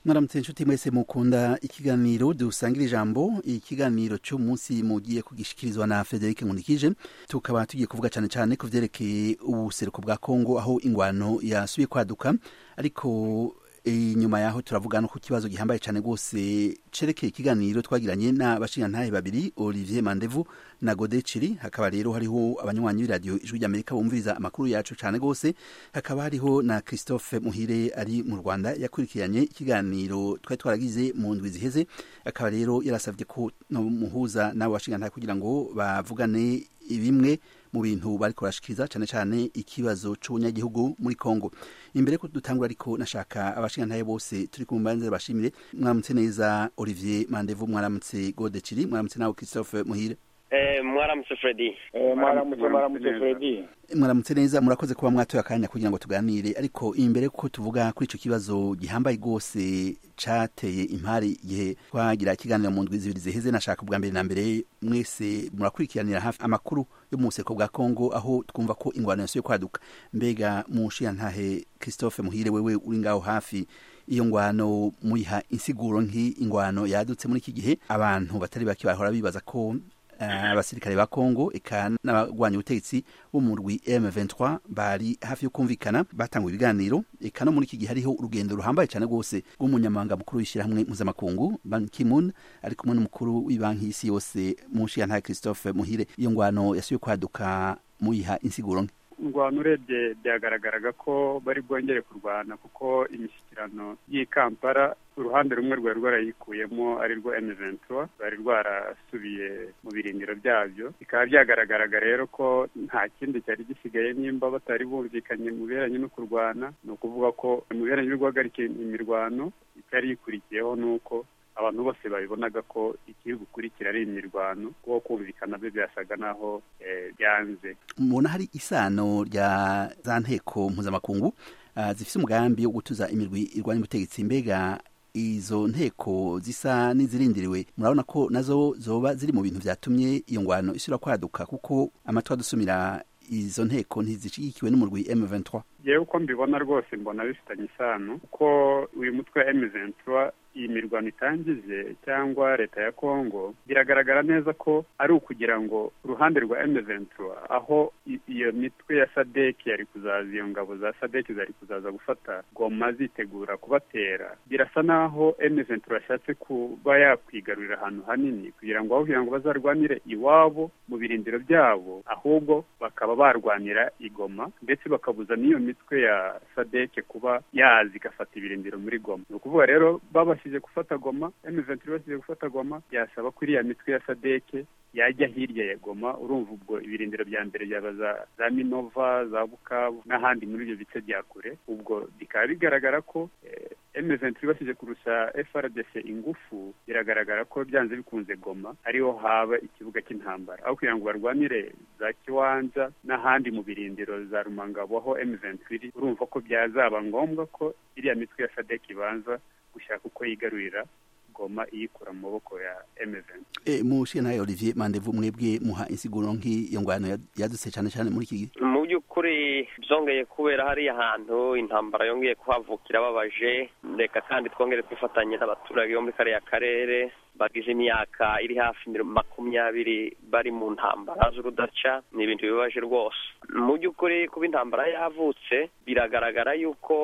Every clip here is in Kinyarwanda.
mwaramutse inshuti mwese mukunda ikiganiro dusangira ijambo ikiganiro cy'umunsi mugiye kugishyikirizwa na frederic nkunikije tukaba tugiye kuvuga cyane cyane ku byerekeye ubuseruko bwa kongo aho ingwano yasubiye kwaduka ariko inyuma yaho turavuga no ku kibazo gihambaye cyane rwose cerekeye ikiganiro twagiranye n'abashingantahe babiri olivier mandevu na gode ciri hakaba rero hariho abanywanyi b'iradiyo ijwi ry'amerika bumviriza amakuru yacu cyane rwose hakaba hariho na christophe muhire ari mu rwanda yakurikiranye ikiganiro twari twaragize mu ndwi ziheze akaba rero yarasabye ko muhuza n'abo bashingantahe kugira ngo bavugane bimwe mu bintu bari kurashikiriza cyane cyane ikibazo cy'ubunyagihugu muri Kongo imbere ko dutangura ariko nashaka abashingantahe bose turi kumbanze bashimire mwaramutse neza Olivier Mandevu mwaramutse Gode Ciri mwaramutse nawe Christophe Muhire Eh, mwaramutse Freddy Eh, mwaramutse mwaramutse Freddy mwaramutse neza murakoze kuba mwatoye akanya kugira ngo tuganire ariko imbere ko tuvuga kuri ico kibazo gihambaye rwose cateye impari igihe twagira ikiganiro mu ndwi zibiri ziheze nashaka ubwa mbere na mbere mwese murakurikiranira hafi amakuru yo mu buseko bwa kongo aho twumva ko ingwano yasubiye kwaduka mbega mushiyantahe christophe muhire wewe uri ngaho hafi iyo ngwano muyiha insiguro nk'ingwano yadutse muri iki gihe abantu batari bake bahora bibaza ko eh, abasirikare ba kongo eka n'abagwanya ubutegetsi bo mu rwi m23 bari hafi yo kumvikana batanguye ibiganiro eka no muri iki gihe hariho urugendo ruhambaye cyane rwose rw'umunyamabanga mukuru w'ishyirahamwe mpuzamakungu ban kimun ari kumwe n'umukuru w'ibanki y'isi yose mushiyantahe christophe muhire iyo ngwano yasubiye kwaduka muyiha insiguro nke ingwano urebye byagaragaraga ko bari bwongere kurwana kuko imishyikirano y'i kampala uruhande rumwe rwari rwarayikuyemo ari rwo M23 rwari rwarasubiye mu birindiro byabyo bikaba byagaragaraga rero ko nta kindi cyari gisigaye nimba batari bumvikanye mu biheranye no kurwana ni ukuvuga ko mu biheranye no guhagarika imirwano itari ikurikiyeho ni uko abantu bose babibonaga ko ikiri gukurikira ari imirwano kuko kumvikana byo byasaga naho eh, byanze mubona hari isano rya za nteko mpuzamakungu ah, zifise umugambi wo gutuza imirwi irwanya ubutegetsi mbega izo nteko zisa n'izirindiriwe murabona ko nazo zoba ziri mu bintu vyatumye iyo ngwano isura kwaduka kuko amatwi adusumira izo nteko ntizishigikiwe n'umurwi M23 yewe uko mbibona rwose mbona bifitanye isano kuko uyu mutwe wa M23 iyi mirwano itangije cyangwa leta ya kongo biragaragara neza ko ari ukugira ngo uruhande rwa M23 aho i- iyo mitwe ya sadek yari kuzaza iyo ngabo za sadek zari kuzaza gufata goma zitegura kubatera birasa naho M23 yashatse kuba yakwigarurira ahantu hanini kugira ngo aho kugira ngo bazarwanire iwabo mu birindiro byabo ahubwo bakaba barwanira igoma ndetse bakabuza n'iyo mitwe ya sadeke kuba yaza igafata ibirindiro muri goma ni ukuvuga rero babashije gufata goma M23 bashije gufata goma byasaba ko iriya mitwe ya sadeke yajya hirya ya goma urumva ubwo ibirindiro bya mbere byaba za, za minova za bukavu n'ahandi muri ibyo bice bya kure ubwo bikaba bigaragara ko eh, M23 bashyize kurusha FRDC ingufu biragaragara ko byanze bikunze Goma ariho haba ikibuga cy'intambara aho kugira ngo barwanire za Kiwanja n'ahandi mu birindiro za Rumangabo aho M23 iri, urumva ko byazaba ngombwa ko iriya mitwe ya SADC ibanza gushaka uko yigarurira Goma iyikura mu maboko ya M23 e, mushiyantahe Olivier Mandevu mwebwe muha insiguro nk'iyo ngwano ya- yadutse cyane cyane muri iki gihe mu by'ukuri byongeye kubera hariya hantu intambara yongeye kuhavukira babaje reka kandi twongere twifatanye n'abaturage bo muri kariya karere bagize imyaka iri hafi miro- makumyabiri bari mu ntambara z'urudaca ni ibintu bibabaje rwose mu by'ukuri kuba intambara yavutse biragaragara yuko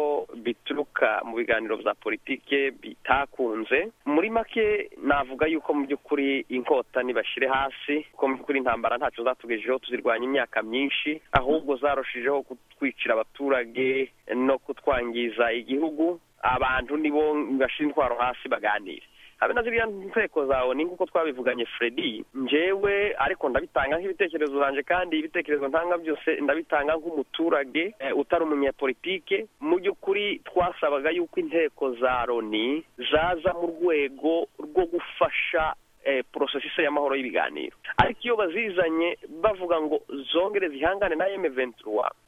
bituruka mu biganiro bya politike bitakunze muri make navuga yuko mu by'ukuri inkota nibashyire hasi kuko mu by'ukuri intambara ntacyo zatugejejeho tuzirwanya imyaka myinshi ahubwo zarushijeho kutwicira abaturage no kutwangiza igihugu abantu nibo bashyira intwaro hasi baganire habe na ziriya nteko zawe ni nk'uko twabivuganye Freddy njyewe ariko ndabitanga nk'ibitekerezo zanjye kandi ibitekerezo ntanga byose ndabitanga nk'umuturage eh, utari umunyapolitike mu by'ukuri twasabaga yuko inteko za loni zaza mu rwego rwo gufasha eh, porosesise y'amahoro y'ibiganiro ariko iyo bazizanye bavuga ngo zongere zihangane na M23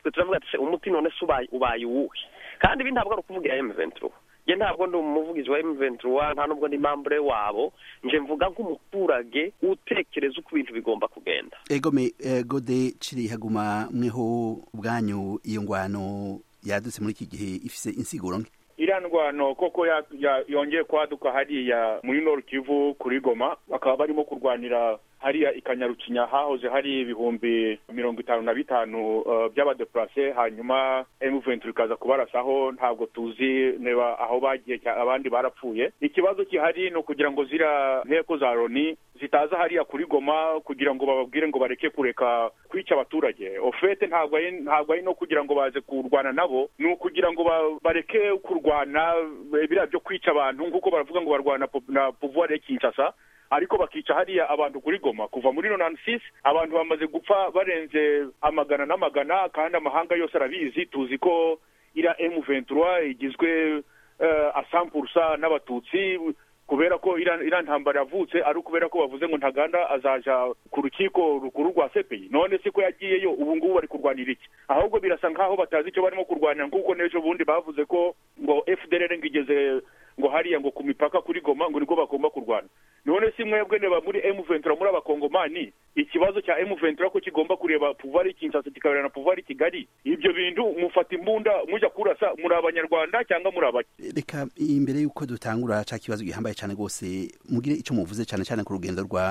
twe turavuga ati se umuti none se ubaye ubaye uwuhe kandi ibi ntabwo ari ukuvuga iya M23 njye ntabwo ndi umuvugizi wa M23 nta nubwo ndi mambure wabo nje mvuga nk'umuturage utekereza uko ibintu bigomba kugenda egome eh, gode ciri haguma mweho ubwanyu iyo ngwano yadutse muri iki gihe ifise insiguro nke iriya ndwano koko ya- ya- yongeye kwaduka hariya muri Nord Kivu kuri Goma bakaba barimo kurwanira hariya ikanyarukinya hahoze hari ibihumbi mirongo itanu na bitanu eh, by'abadeplase hanyuma M23 ikaza kubarasaho ntabwo tuzi niba aho bagiye cya- abandi barapfuye ikibazo gihari ni ukugira ngo ziriya nteko za loni zitaza hariya kuri goma kugira ngo bababwire ngo bareke kureka kwica abaturage ofete ntabwo ari ntabwo ari no kugira ngo baze kurwana nabo ni ukugira ngo ba- bareke kurwana eh, biriya byo kwica abantu nk'uko baravuga ngo barwana po- na pouvoir ya kinshasa ariko bakica hariya abantu kuri goma kuva muri nonansis abantu bamaze gupfa barenze amagana n'amagana kandi amahanga yose arabizi tuzi ko iriya emu ventura igizwe eh, asampursa n'abatutsi kubera ko iriya iriya ntambara yavutse ari ukubera ko bavuze ngo ntaganda azaja ku rukiko rukuru rwa sepeyi none se ko yagiyeyo ubu ngubu bari kurwanira iki ahubwo birasa nk'aho batazi icyo barimo kurwanira nk'uko n'ejo bundi bavuze ko ngo fdr ngo igeze ngo hariya ngo ku mipaka kuri goma ngo nibwo bagomba kurwana none si mwebwe neba muri M23 muri abakongomani ikibazo cya M23 ko kigomba kureba pouvoir Kinshasa kikabera na pouvoir Kigali ibyo bintu mufata imbunda mujya kurasa muri abanyarwanda cyangwa muri abaki reka imbere y'uko dutangura cya kibazo gihambaye cyane rwose mugire icyo muvuze cyane cyane ku rugendo rwa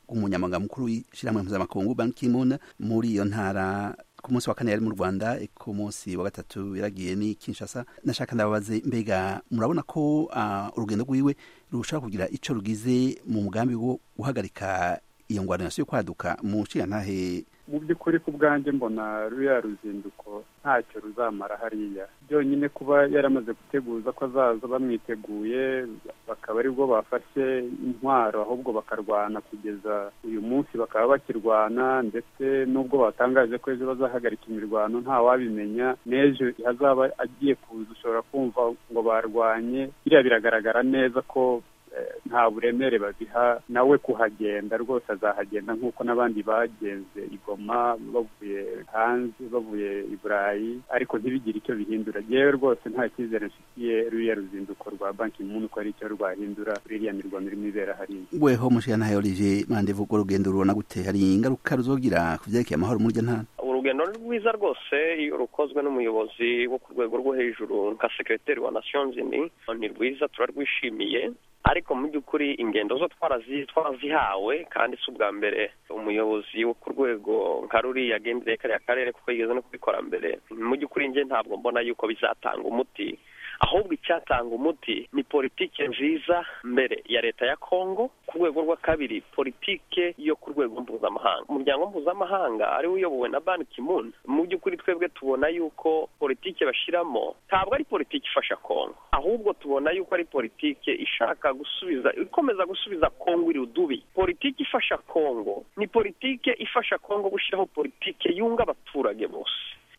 umunyamabanga mukuru w'ishyirahamwe mpuzamakungu banki kimona muri iyo ntara ku munsi wa kane yari mu rwanda ku munsi wa gatatu yaragiye ni kinshasa nashaka ndababaze mbega murabona ko ah, urugendo rwiwe rushobora kugira icyo rugize mu mugambi wo guhagarika iyo ngwananasi yo kwaduka mu nshingantahe mu by'ukuri ku bwanjye mbona ruriya ruzinduko ntacyo ruzamara hariya byonyine kuba yaramaze guteguza ko azaza bamwiteguye bakaba aribwo bafashe intwaro ahubwo bakarwana kugeza uyu munsi bakaba bakirwana ndetse n'ubwo batangaje ko ejo bazahagarika imirwano ntawabimenya n'ejo hazaba agiye kuza ushobora kumva ngo barwanye biriya biragaragara neza ko eh, nta buremere babiha nawe kuhagenda rwose azahagenda nk'uko n'abandi bagenze igoma bavuye hanze bavuye i burayi ariko ntibigire icyo bihindura yewe rwose nta cyizere mfitiye ruriya ruzinduko rwa banki muntu ko hari icyo rwahindura kuri iriya mirwano irimo ibera hariya weho mushingantahe orije mande vuga urugendo rubona gute hari ingaruka ruzogira ku byerekeye amahoro muri iyo ntara urugendo ni rwiza rwose iyo rukozwe n'umuyobozi wo ku rwego rwo hejuru nka sekreteri wa nations unies ni rwiza turarwishimiye ariko mu by'ukuri ingendo zo twarazi- twarazihawe kandi si ubwa mbere umuyobozi wo ku rwego nka ruriya agendeye kariya karere kuko yigeze no kubikora mbere mu by'ukuri njye ntabwo mbona yuko bizatanga umuti ahubwo icyatanga umuti ni politike nziza mbere ya leta ya kongo ku rwego rwa kabiri politike yo ku rwego mpuzamahanga umuryango mpuzamahanga ari wo uyobowe na ban kimun mu by'ukuri twebwe tubona yuko politike bashyiramo ntabwo ari politike ifasha kongo ahubwo tubona yuko ari politike ishaka gusubiza ikomeza gusubiza kongo iri udubi politike ifasha kongo ni politike ifasha kongo gushyiraho politike yunga abaturage bose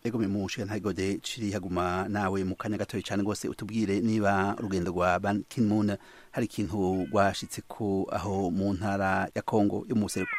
ego memushe ntagode ciri haguma nawe mu kanya gatoya cyane rwose utubwire niba urugendo rwa Ban Ki-moon hari ikintu rwashitse ko aho mu ntara ya Kongo yo mu buseruko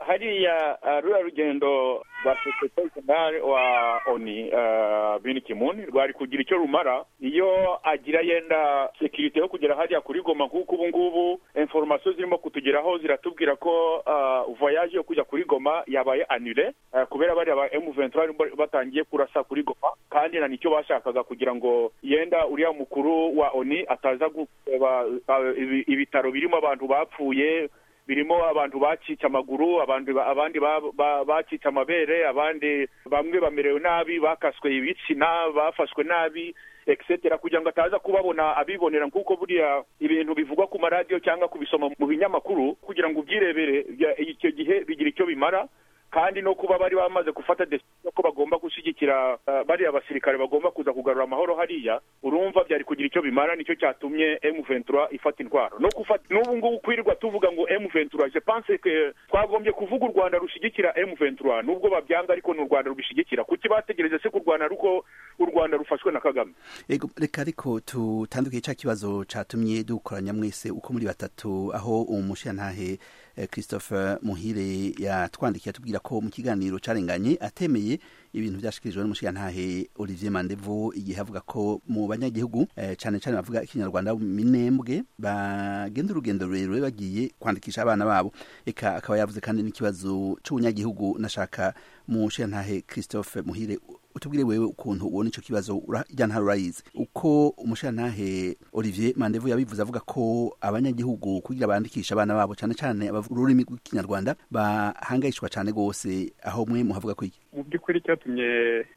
hariya eh, ruriya rugendo rwa sekreteri jenerali wa oni eh, bin kimun rwari kugira icyo rumara iyo agira yenda sekirite yo kugera hariya kuri goma nk'uko ubu ngubu inforomasiyo zirimo kutugeraho ziratubwira ko eh, voyage yo kujya kuri goma yabaye anire eh, kubera bariya ba emu ventura batangiye kurasa kuri goma kandi na nicyo bashakaga kugira ngo yenda uriya mukuru wa oni ataza gureba eh, ibi- ibitaro birimo abantu bapfuye birimo abantu bacitse amaguru abandi abandi ba- ba- bacitse amabere abandi bamwe bamerewe nabi bakaswe ibitsina bafashwe nabi etc kugira ngo ataza kubabona abibonera nk'uko buriya ibintu bivugwa ku maradiyo cyangwa kubisoma mu binyamakuru kugira ngo ubyirebere bya- icyo gihe bigira icyo bimara kandi no kuba bari bamaze gufata decision ko bagomba gushyigikira eh, bariya basirikare bagomba kuza kugarura amahoro hariya urumva byari kugira icyo bimara nicyo cyatumye M23 ifata intwaro no gufata n'ubu ngubu kwirirwa tuvuga ngo M23 je pense que twagombye kuvuga u Rwanda rushigikira M23 nubwo babyanga ariko ni u Rwanda rubishigikira kuki bategereje se kurwana ruko u Rwanda rufashwe na Kagame ego reka ariko tutandukiye cya kibazo catumye dukoranya mwese uko muri batatu aho umushingantahe eh, Christophe Muhire yatwandikiye atubwira ko mu kiganiro carenganye atemeye ibintu byashikirijwe n'umushingantahe Olivier Mandevo igihe avuga ko mu banyagihugu eh, cane cane bavuga ikinyarwanda minembwe bagenda urugendo rurerure bagiye kwandikisha abana babo eka akaba yavuze kandi n'ikibazo c'ubunyagihugu nashaka mu nshingantahe Christophe Muhire utubwire wewe ukuntu ubona icyo kibazo urya ntara urayizi uko umushantahe olivier mandevu yabivuze avuga ko abanyagihugu kugira bandikisha abana babo cyane cyane abavuga ururimi rw'ikinyarwanda bahangayishwa cyane rwose aho mwe muhavuga ko iki mu by'ukuri cyatumye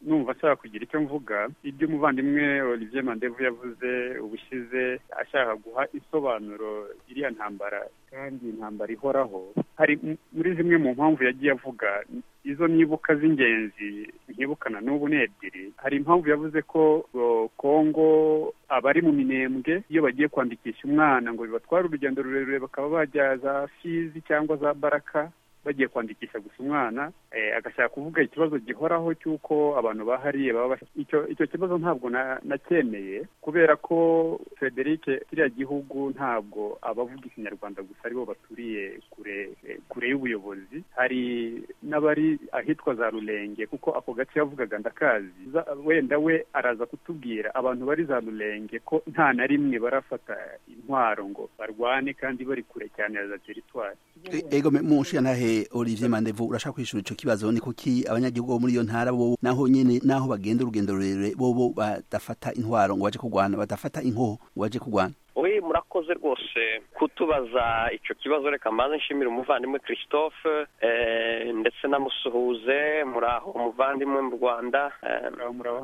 numva ashaka kugira icyo mvuga ibyo umuvandimwe olivier mandevu yavuze ubushize ashaka guha isobanuro iriya ntambara kandi intambara ihoraho hari m- muri zimwe mu mpamvu yagiye avuga izo nibuka z'ingenzi nkibukana n'ubu ni ebyiri hari impamvu yavuze ko ngo kongo abari mu minembwe iyo bagiye kwandikisha umwana ngo bibatware urugendo rurerure bakaba bajya za fizi cyangwa za baraka bagiye kwandikisha gusa umwana eh, agashaka kuvuga ikibazo gihoraho cy'uko abantu bahariye baba bas- icyo icyo kibazo ntabwo na- nacyemeye kubera ko Frederic kiriya gihugu ntabwo abavuga ikinyarwanda gusa aribo baturiye kure eh, kure y'ubuyobozi hari n'abari ahitwa za Rulenge kuko ako gace yavugaga ndakazi za- wenda we araza kutubwira abantu bari za Rulenge ko nta na rimwe barafata intwaro ngo barwane kandi bari kure cyane ya za teritwari E- ego me- umushantahe olivier mandevu urashaka kwishura icyo kibazo ni kuki abanyagihugu bo muri iyo ntara bo naho nyene naho bagenda urugendo rurerure bobo badafata intwaro ngo baje kurwana badafata inkoho ngo baje kurwana we murakoze rwose kutubaza icyo kibazo reka mbanze nshimire umuvandimwe christophe eh, ndetse na musuhuze muraho umuvandimwe mu rwanda eh,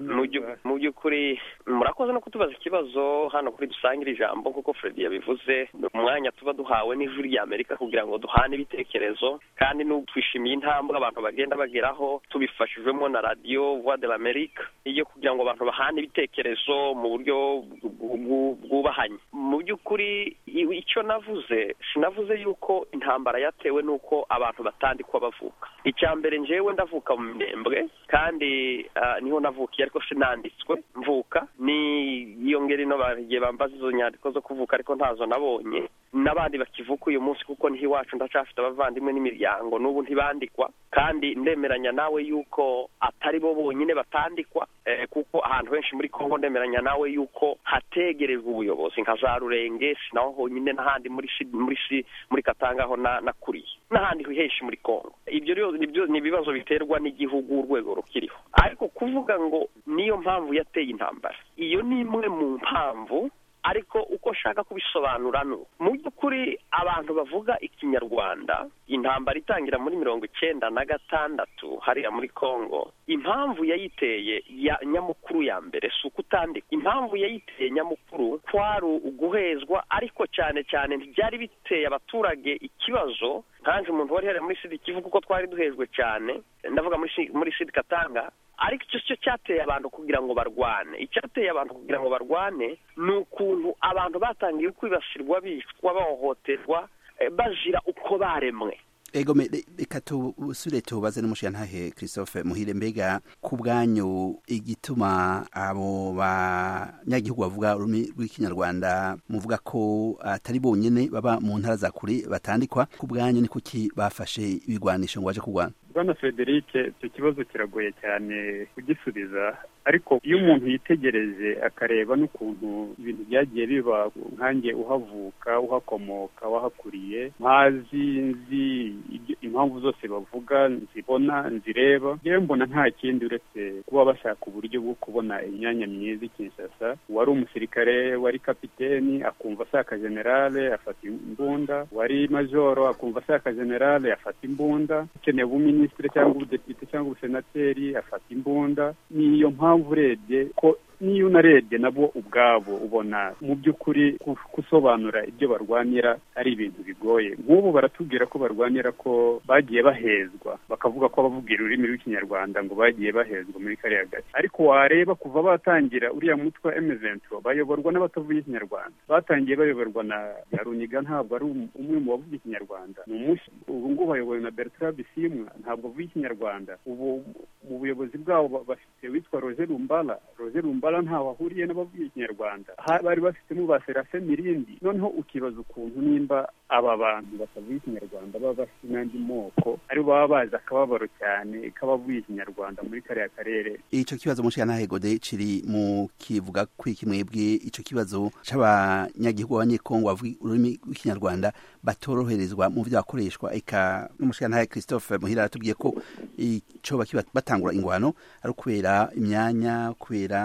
mu byu- mu by'ukuri murakoze no kutubaza ikibazo hano kuri dusangira ijambo nk'uko fredi yabivuze ni umwanya tuba duhawe n'ijwi ry'amerika kugira ngo duhane ibitekerezo kandi n'ubu twishimiye intambwe abantu bagenda bageraho tubifashijwemo na radiyo voix de l'amerique iyo kugira ngo abantu bahane ibitekerezo mu buryo bw- bw- bwubahanye mu by'ukuri i- icyo navuze sinavuze yuko intambara yatewe n'uko abantu batandikwa bavuka icya mbere njyewe ndavuka mu minembwe kandi ah, niho navukiye ariko sinanditswe mvuka ni iyo ngeri ino bagiye bambaza izo nyandiko zo kuvuka ariko ntazo nabonye n'abandi bakivuka uyu munsi kuko niho iwacu ndacafite abavandimwe n'imiryango n'ubu ntibandikwa kandi ndemeranya nawe yuko atari bo bonyine batandikwa eh, kuko ahantu henshi muri kongo ndemeranya nawe yuko hategerejwe ubuyobozi nka za rurenge sinaho honyine n'ahandi muri Shi- muri Shi- muri katanga aho na- nakuriye n'ahandi henshi muri kongo ibyo rero ni byo- ni ibibazo biterwa n'igihugu urwego rukiriho ariko kuvuga ngo niyo mpamvu yateye intambara iyo ni imwe mu mpamvu ariko uko nshaka kubisobanura ni uku. mu by'ukuri abantu bavuga ikinyarwanda intambara itangira muri mirongo icyenda na gatandatu hariya muri congo impamvu yayiteye ya nyamukuru ya mbere si uko utandika impamvu yayiteye nyamukuru kwari uguhezwa ariko cyane cyane ntibyari biteye abaturage ikibazo nkanjye umuntu wari hariya muri sidi kivuga uko twari duhejwe cyane ndavuga muri Sud- muri sidi katanga ariko icyo cyo cyateye abantu kugira ngo barwane icyateye abantu kugira ngo barwane ni ukuntu abantu batangiye kwibasirwa bicwa bahohoterwa eh, bazira uko baremwe ego me- re- reka tubusure tubaze n'umushantahe christophe muhire mbega ku bwanyu igituma abo banyagihugu bavuga ururimi rw'ikinyarwanda muvuga ko atari bonyene baba mu ntara za kure batandikwa ku bwanyu ni kuki bafashe ibigwanisho ngo baje kurwana bwana frederic icyo kibazo kiragoye cyane kugisubiza ariko iyo umuntu yitegereje akareba n'ukuntu ibintu byagiye biba nkange uhavuka uhakomoka wahakuriye nkazi nzi ibyo- impamvu zose bavuga nzibona nzireba yewe mbona nta kindi uretse kuba bashaka uburyo bwo kubona imyanya myiza i kinshasa uwari umusirikare wari kapiteni akumva ashaka generale afata imbunda wari majoro akumva ashaka generale afata imbunda ukeneye ubuminisitiri cyangwa ubudepite cyangwa ubusenateri afata imbunda ni iyo mpamvu urebye ko niyo unarebye nabo ubwabo ubona mu by'ukuri ku- gusobanura ibyo barwanira ari ibintu bigoye nk'ubu baratubwira ko barwanira ko bagiye bahezwa bakavuga ko abavugira ururimi rw'ikinyarwanda ngo bagiye bahezwa muri kariya gace ariko wareba kuva batangira uriya mutwe emezentro bayoborwa n'abatavuga ikinyarwanda batangiye bayoborwa na Yaruniga ntabwo ari um- umwe mu bavuga ikinyarwanda ni umushi ubu ngubu bayobowe na Bertrand Bisimwa ntabwo avuga ikinyarwanda ubu mu buyobozi bwabo ba- bafite witwa Roger Rumbala Roger Rumbala ntaho ahuriye n'abavuga ikinyarwanda Ha- bari bafitemo ba Serafin Mirindi noneho ukibaza ukuntu nimba aba bantu batavuga ikinyarwanda baba bafite n'andi moko aribo baba bazi akababaro cyane k'abavuga ikinyarwanda muri kariya karere icyo kibazo mushiyantahe gode kiri mu kivuga kwiki mwebwe icyo kibazo cy'abanyagihugu b'abanyekongo bavuga ururimi rw'ikinyarwanda batoroherezwa mu byo bakoreshwa eka n'umushiyantahe christophe muhira aratubwiye ko icyo batangura ingwano ari ukubera imyanya kubera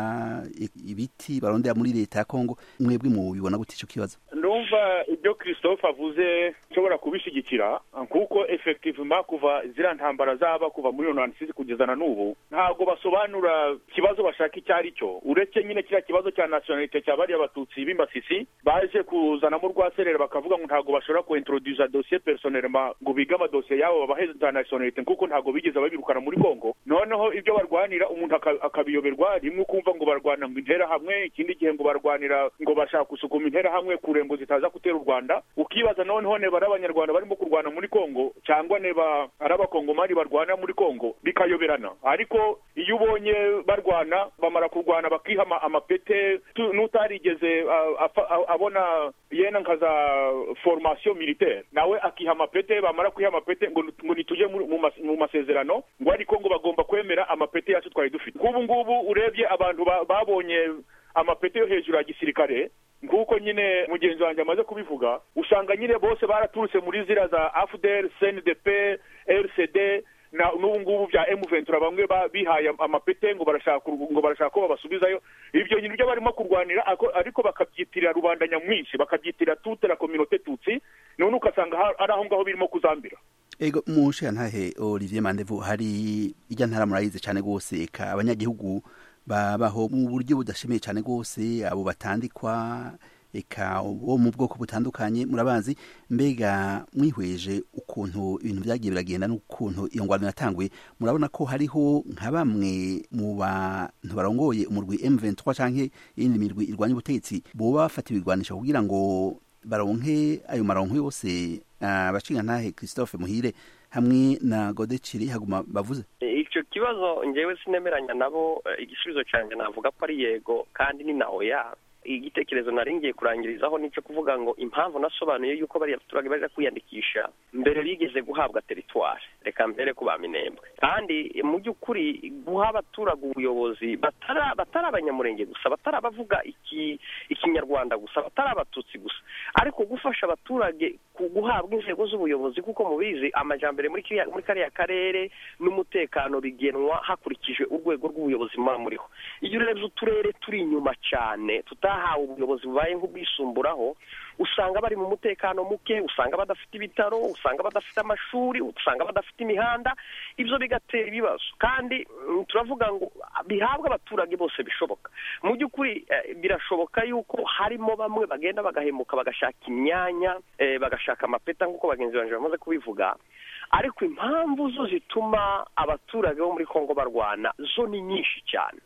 ibiti barondera muri leta ya kongo mwebwe mubibona gute icyo kibazo ndumva ibyo christophe avuze nshobora kubishyigikira kuko efekitivima kuva ziriya ntambara zaba kuva muri mirongo isize kugeza na n'ubu ntabwo basobanura ikibazo bashaka icyo ari cyo uretse nyine kiriya kibazo cya nasiyonalite cya bariya batutsi b'imbasisi baje kuzanamo urwaserera bakavuga ngo ntabwo bashobora kuintroduza dosiye personelma ngo bige amadosiye yabo babahe za nasiyonalite kuko ntabwo bigeze babirukana muri kongo noneho ibyo barwanira umuntu aka- akabiyoberwa rimwe ukumva ngo barwana ngo interahamwe ikindi gihe ngo barwanira ngo bashaka gusukuma interahamwe kure ngo zitaza gutera u rwanda ukibaza noneho neba ari abanyarwanda barimo kurwana muri kongo cyangwa neba ari abakongomani barwana muri kongo bikayoberana ariko iyo ubonye barwana bamara kurwana bakihama amapete tu- n'utarigeze ah, afa- ah, abona yena nkaza formation militaire nawe akiha amapete bamara kwiha amapete ngo ngo nitujye muri- mu mas- mu masezerano ngo ariko ngo bagomba kwemera amapete yacu twari dufite nk'ubu ngubu urebye abantu ba- babonye amapete yo hejuru ya gisirikare nk'uko nyine mugenzi wanjye amaze kubivuga usanga nyine bose baraturutse muri zira za afudel cndp rcd na n'ubu ngubu bya emuventura bamwe ba- bihaye am- amapete ngo barashaka kurw- ngo barashaka ko babasubizayo ibyo bintu byo barimo kurwanira ako- ariko bakabyitirira rubanda nyamwinshi bakabyitirira tutera kominote tutsi none ugasanga ha- ari aho ngaho birimo kuzambira ego mushe ntahe olivier mandevu hari ijya ntara murayizi cyane rwose eka abanyagihugu babaho mu buryo budashimiye cyane rwose abo batandikwa eka bo mu bwoko butandukanye murabazi mbega mwihweje ukuntu ibintu byagiye biragenda n'ukuntu iyo ngwano yatanguye murabona ko hariho nka bamwe mu bantu barongoye umurwi M23 canke iyindi mirwi irwanya ubutegetsi boba bafata ibigwanisho kugira ngo baronke ayo maronko yose ah, bashinga ntahe christophe muhire hamwe na godeciri haguma bavuze icyo kibazo ngewe sinemeranya nabo eh, igisubizo cyanjye navuga ko ari yego kandi ni na oya igitekerezo nari ngiye kurangirizaho nicyo kuvuga ngo impamvu nasobanuye yuko bariya baturage bajya kwiyandikisha mbere bigeze guhabwa teritwari reka mbere ku baminembwe kandi eh, mu by'ukuri guha abaturage ubuyobozi batara batari abanyamurenge gusa batari abavuga iki ikinyarwanda gusa batari abatutsi gusa ariko gufasha abaturage ku- guhabwa inzego z'ubuyobozi kuko mubizi amajambere muri kiriya- muri kariya karere n'umutekano bigenwa hakurikijwe urwego rw'ubuyobozi muba muriho iyo urebye uturere turi inyuma cyane tutahawe ubuyobozi bubaye nk'ubwisumburaho usanga bari mu mutekano muke usanga badafite ibitaro usanga badafite amashuri usanga badafite imihanda ibyo bigatera ibibazo kandi mm, turavuga ngo bihabwe abaturage bose bishoboka mu by'ukuri eh, birashoboka yuko harimo bamwe bagenda bagahemuka bagashaka imyanya eh, bagashaka amapeta nk'uko bagenzi banjye bamaze kubivuga ariko impamvu zo zituma abaturage bo muri kongo barwana zo ni nyinshi cyane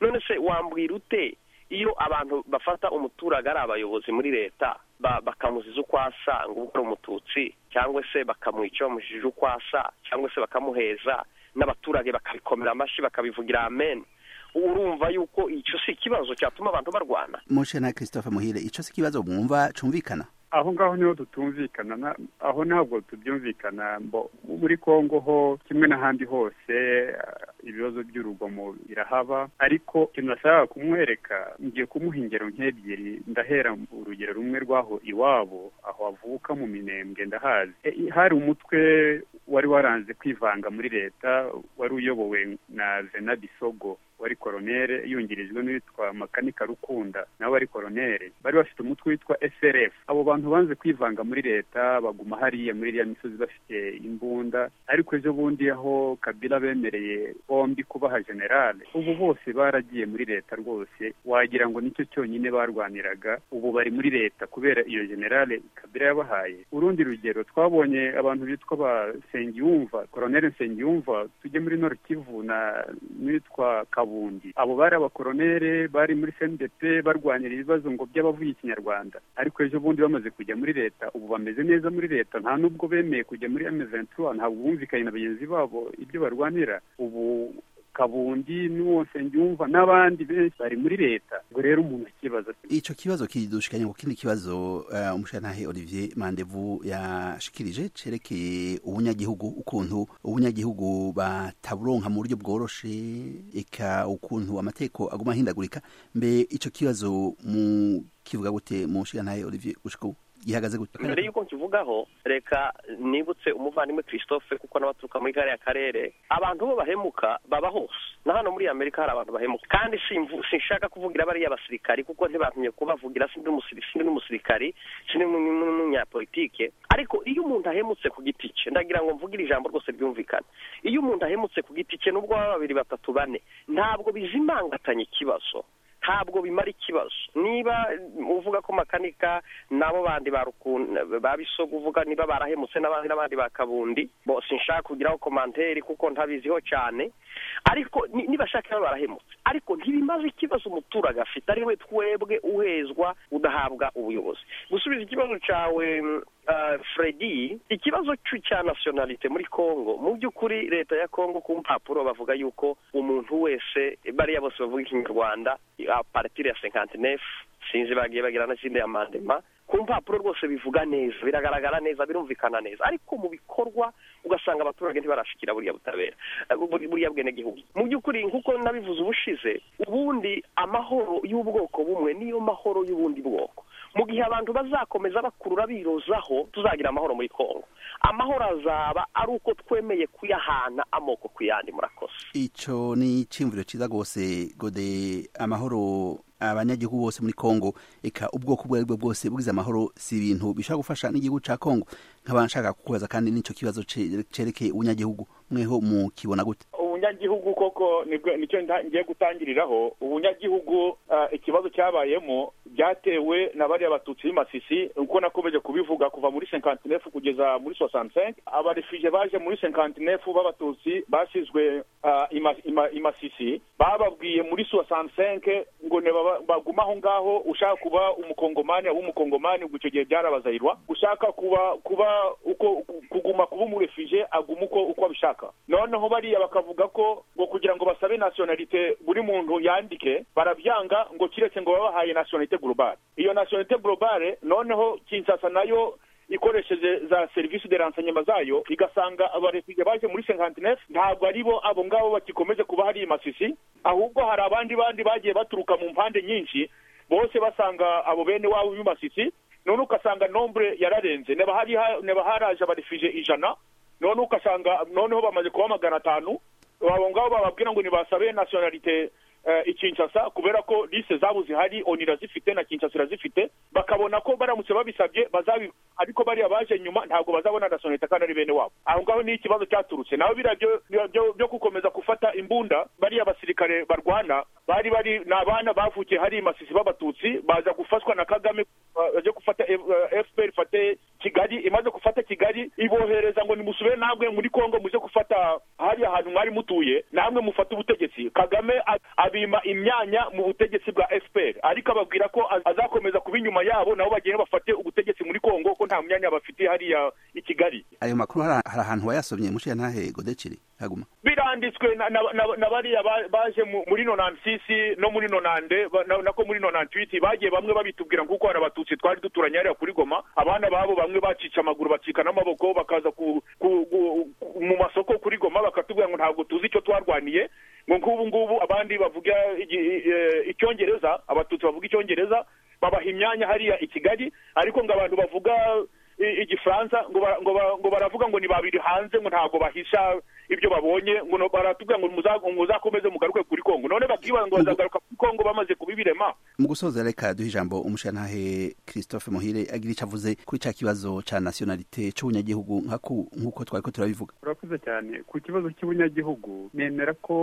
none se wambwira ute iyo abantu bafata umuturage ari abayobozi muri leta ba- bakamuziza uko asa ngo ubu ari umututsi cyangwa se bakamwica bamujije uko asa cyangwa se bakamuheza n'abaturage bakabikomera amashyi bakabivugira amen urumva yuko icyo si ikibazo cyatuma abantu barwana mushe ntahe christophe muhire icyo si ikibazo mwumva cumvikana aho ngaho niho tutumvikana na- aho ntabwo tubyumvikana mbo muri kongo ho kimwe n'ahandi hose ah, ibibazo by'urugomo birahaba ariko ikintu nashaka kumwereka ngiye kumuha ingero nk'ebyiri ndahera mu urugero rumwe rw'aho iwabo aho avuka mu minembwe ndahazi E, i- hari umutwe wari waranze kwivanga muri leta wari uyobowe na zena bisogo wari koronere yungirijwe n'uwitwa makanika rukunda nawe ari koronere bari bafite umutwe witwa srf abo bantu banze kwivanga muri leta baguma hariya muri iriya misozi bafite imbunda ariko ejo bundi aho kabila bemereye bombi kubaha generale ubu bose baragiye muri leta rwose wagira ngo nicyo cyonyine barwaniraga ubu bari muri leta kubera iyo generale kabila yabahaye urundi rugero twabonye abantu bitwa ba nsengiyumva koronere nsengiyumva tujye muri nord kivu na n'uwitwa kabundi abo bari abakoronere bari muri cndp barwanira ibibazo ngo by'abavuye ikinyarwanda ariko ejo bundi bamaze kujya muri leta ubu bameze neza muri leta nta nubwo bemeye kujya muri m21 ntabwo bumvikanye na bagenzi babo ibyo barwanira ubu kabundi n'uwo nsengiyumva n'abandi benshi bari muri leta ubwo rero umuntu akibaza ati icyo kibazo kidushikanye ku kindi kibazo eh, umushantahe olivier mandevu yashikirije cerekeye ubunyagihugu ukuntu ubunyagihugu bataburonka mu buryo bworoshe eka ukuntu amateko aguma ahindagurika mbe icyo kibazo mu kivuga gute mushantahe olivier gushika ubu ihagaze gutya mbere y'uko nkivugaho reka nibutse umuvandimwe christophe kuko n'abaturuka muri kariya karere abantu bo bahemuka baba hose na hano muri amerika hari abantu bahemuka kandi simvu- sinshaka kuvugira bariya basirikari kuko ntibatumye kubavugira sindi umusiri- sindi n'umusirikari sindi n'umu- n'umu- n'umunyapolitike ariko iyo umuntu ahemutse ku giti cye ndagira ngo mvugire ijambo rwose ryumvikana iyo umuntu ahemutse ku giti cye n'ubwo baba babiri batatu bane ntabwo bizimangatanya ikibazo ntabwo bimara ikibazo niba uvuga ko makanika nabo bandi ba Ruku- ba bisogo uvuga niba barahemutse n'abandi n'abandi ba kabundi bo sinshaka kugiraho komanteri kuko ntabiziho cyane ariko ni- nibashaka niba barahemutse ariko ntibimaze ikibazo umuturage afite ari we twebwe uhezwa udahabwa ubuyobozi gusubiza ikibazo cyawe mm, ah, Freddy ikibazo cy'u- cya nationalite muri Congo mu by'ukuri leta ya Congo ku mpapuro bavuga yuko umuntu wese bariya bose bavuga ikinyarwanda a partir ya 59 sinzi bagiye bagira n'izindi amandema ku mpapuro rwose bivuga neza biragaragara neza birumvikana neza ariko mu bikorwa ugasanga abaturage ntibarashikira buriya butabera eh, buri- buriya bwenegihugu mu by'ukuri nk'uko nabivuze ubushize ubundi amahoro y'ubwoko bumwe niyo mahoro y'ubundi bwoko mu gihe abantu bazakomeza bakurura birozaho tuzagira amahoro muri kongo amahoro azaba ari uko twemeye kuyahana amoko ku yandi murakoze icyo ni icyiyumviro cyiza rwose gode amahoro abanyagihugu bose muri congo reka ubwoko ubwo ari bwo bwose bugize amahoro si ibintu bishobora gufasha n'igihugu cya congo nk'aba nshaka kukubaza kandi n'icyo kibazo ce- cerekeye ubunyagihugu mweho mukibona gute ubunyagihugu koko nibwo- nicyo nda- ngiye gutangiriraho ubunyagihugu ah, ikibazo cyabayemo byatewe na bariya batutsi b'imasisi uko nakomeje kubivuga kuva muri senkantinefu kugeza muri sosansenke abarefije baje muri senkantinefu b'abatutsi basizwe ah, ima- ima- imasisi bababwiye muri sosansenke ngo ntibaba- bagume aho ngaho ushaka kuba umukongomani aba umukongomani ubwo icyo gihe byarabazayirwa ushaka kuba kuba uko kuguma kuba umurefije aguma uko uko abishaka noneho bariya bakavuga ko ngo kugira ngo basabe nationalite buri muntu yandike barabyanga ngo kiretse ngo babahaye nationalite globale iyo nationalite globale noneho Kinshasa nayo ikoresheje za serivisi de ransanyema zayo igasanga abarefije baje muri senkantinefu ntabwo ari bo abo ngabo bakikomeje kuba hari imasisi ahubwo hari abandi bandi bagiye baturuka mu mpande nyinshi bose basanga abo bene wabo b'imasisi none ugasanga nombre yararenze neba hari ha- neba haraje abarefije ijana none ugasanga noneho bamaze kuba magana atanu abo ngabo bababwira ngo nibasabe nationalite eh, i Kinshasa kubera ko lise zabo zihari oni irazifite na Kinshasa irazifite bakabona ko baramutse babisabye bazabi ariko bariya baje nyuma ntabwo bazabona nationalite kandi ari bene wabo aho ngaho ni ikibazo cyaturutse naho biriya byo- byo- byo- byo gukomeza gufata imbunda bariya basirikare barwana bari bari ni abana bavukiye hari imasisi b'abatutsi baza gufashwa na kagame uh, baje gufata uh, fpr ifate kigali imaze gufata kigali ibohereza ngo nimusubire namwe muri kongo muze gufata hariya hantu mwari mutuye namwe mufate ubutegetsi kagame a- abima imyanya mu butegetsi bwa fpr ariko ababwira ko az- azakomeza kuba inyuma yabo nabo bagenda bafate ubutegetsi muri kongo ko nta myanya bafitiye hariya i kigali ayo makuru hari hari ahantu wayasomye mushiya ntahe gode ciri haguma biranditswe na- na- na na bariya ba- baje mu- muri nonantisisi no muri nonande ba- na- nako muri nonantwiti bagiye bamwe babitubwira kuko hari abatutsi twari duturanye hariya kuri goma abana babo bamwe bacica amaguru bacika n'amaboko bakaza ku- ku- ku- ku- mu masoko kuri goma bakatubwira ngo ntabwo tuzi icyo twarwaniye ngo nk'ubu ngubu abandi bavuga igi- eh, icyongereza abatutsi bavuga icyongereza babaha imyanya hariya i kigali ariko ngo abantu bavuga i- igifaransa ngo bara- ngo bara- ngo baravuga ngo ni babiri hanze ngo ntabwo bahisha ibyo babonye ngo no- baratubwira ngo muza- ngo muzakomeze mugaruke kuri kongo none bakibaza ngo bazagaruka kuri kongo bamaze kubibirema mu gusoza reka duhe ijambo umushiyantahe christophe muhire agira icyo avuze kuri cya kibazo cya nationalite cy'ubunyagihugu nkaku- nk'uko twari ko turabivuga urakoze cyane ku kibazo cy'ubunyagihugu nemera ko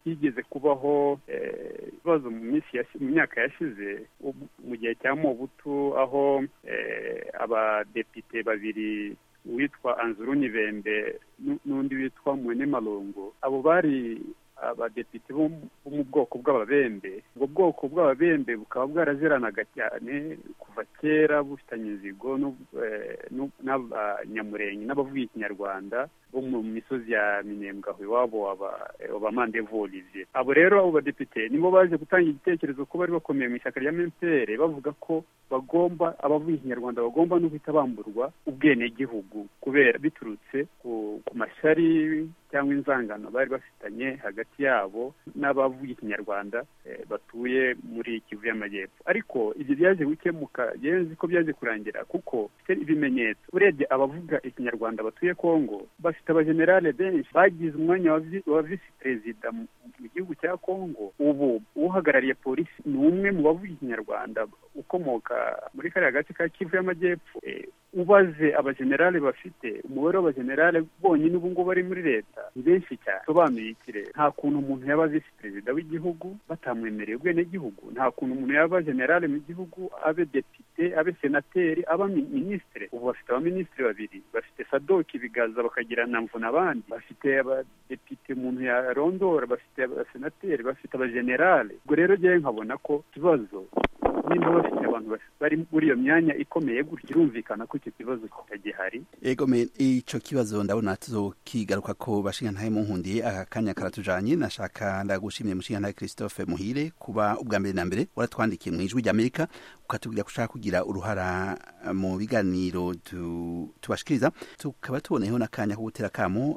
higeze kubaho eh, ibibazo mu minsi yashi- mu myaka yashize ubu- mu gihe cya mobutu aho eh, abadepite babiri uwitwa anzuru nibembe nu- n'undi witwa mwene malongo abo bari abadepite bo mu- bo mu bwoko bw'ababembe ubwo bwoko bw'ababembe bukaba bwaraziranaga cyane kuva kera bufitanye inzigo n'ub- eh, n'ub- n'abanyamurenge n'abavuga ikinyarwanda bo mu misozi ya minembwe aho iwabo abamandevurize abo rero abo badepite nibo baje gutanga igitekerezo ko bari bakomeye mu ishyaka rya mtr bavuga ko bagomba abavuga ikinyarwanda bagomba no guhita bamburwa ubwenegihugu kubera biturutse ku, ku mashyari cyangwa inzangano bari bafitanye hagati yabo n'abavuga ikinyarwanda eh, batuye muri kivu y'amajyepfo ariko ibyo byaje gukemuka yewe nzi ko byaje kurangira kuko mfite ibimenyetso urebye abavuga ikinyarwanda batuye kongo bafite abajenerale benshi bagize umwanya wa vi- wa visi perezida mu mu gihugu cya kongo ubu uhagarariye polisi ni umwe mu bavuga ikinyarwanda ukomoka muri kariya gace ka kivu y'amajyepfo Eh, ubaze abajenerale bafite umubare w'abajenerale bonyine ubu ngubu bari muri leta ni benshi cyane sobanuye iki rero nta kuntu umuntu yaba visi perezida w'igihugu batamwemereye ubwenegihugu nta kuntu umuntu yaba generale mu gihugu abe depite abe senateri aba mi- minisitiri ubu bafite abaminisitiri babiri bafite sadoki bigaza bakagira na mvuna abandi bafite abadepite umuntu yarondora bafite abasenateri bafite abajenerale ubwo rero ngewe nkabona ko ikibazo nimba bafite abantu bas- bari muri iyo myanya ikomeye gutya birumvikana ko icyo kibazo kitagihari ego me ico kibazo ndabona tuzokigaruka ko bashingantahe munkundiye aka kanya karatujanye nashaka ndagushimiye mushingantahe christophe muhire kuba ubwa mbere na mbere waratwandikiye mu ijwi ry'amerika ukatubwira ko ushaka kugira uruhara mu biganiro tu- tubashikiriza tukaba tuboneyeho n'akanya ko gutera akamo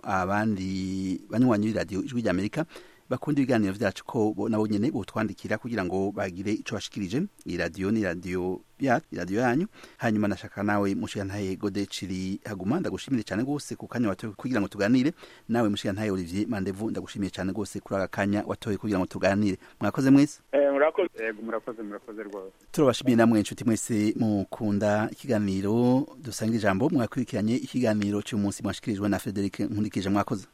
abandi banywanyi b'iradiyo ijwi ry'amerika bakunda ibiganiro vyacu ko bo- nabo nyene botwandikira kugira ngo bagire ico bashikirije iyi radiyo ni radiyo ya radiyo yanyu hanyuma nashaka nawe mushigantahe godeciri haguma ndagushimire cyane rwose ku kanya watoye kugira ngo tuganire nawe mushigantahe olivier mandevu ndagushimiye cyane rwose kuri aka kanya watoye kugira ngo tuganire mwakoze mwese Eh, murakoze yego murakoze murakoze rwose turabashimiye namwe inshuti mwese mukunda ikiganiro dusanga ijambo mwakurikiranye ikiganiro cy'umunsi mwashikirijwe na frederic nkurikije mwakoze